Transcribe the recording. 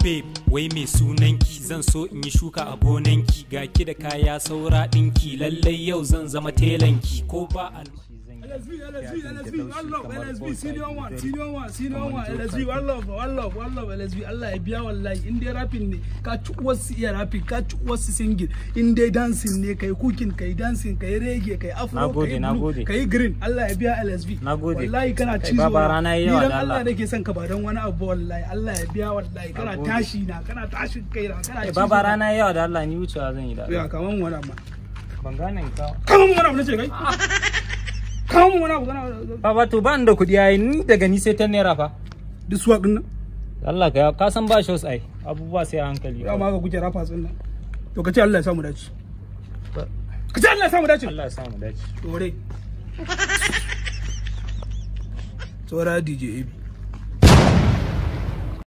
babe wai mai sunanki zan so in yi shuka a gonanki ga ki da kaya saura ɗinki lallai yau zan zama telanki ko ba al LSV, LSV, LSV, one love, LSV, senior one, senior one, senior one, LSV, one love, one love, one love, LSV, Allah ya biya wallahi, in dai rapping ne, ka ci wasu iya rapping, ka ci wasu singing, in dai dancing ne, kai cooking, kai dancing, kai reggae, kai afro, Nagode, kai nagode. blue, kai green, Allah ya biya LSV. Nagode. Wallahi kana Kai cizo. baba rana yayi yawa Ni dan da Allah Allah. nake son ka ba dan wani abu wallahi, Allah ya biya wallahi, kana Nagode. tashi na, kana tashin kai na, kana Eh, cizo baba na. rana yawa da Allah ni wucewa zan yi da Ya Allah kaman wani abu. ban gane ka Kaman wani abu nace kai. Kaman wani abu kana baba to ba ni da kuɗi yayi ni daga ni sai ta naira fa duk swag din nan. Allah ka ka san ba shows ai abubuwa sai a hankali ya ma ga kuke rafa sun nan to ka ce Allah ya samu dace ka ce Allah ya samu dace Allah ya sa mu dace dore tsora DJ AB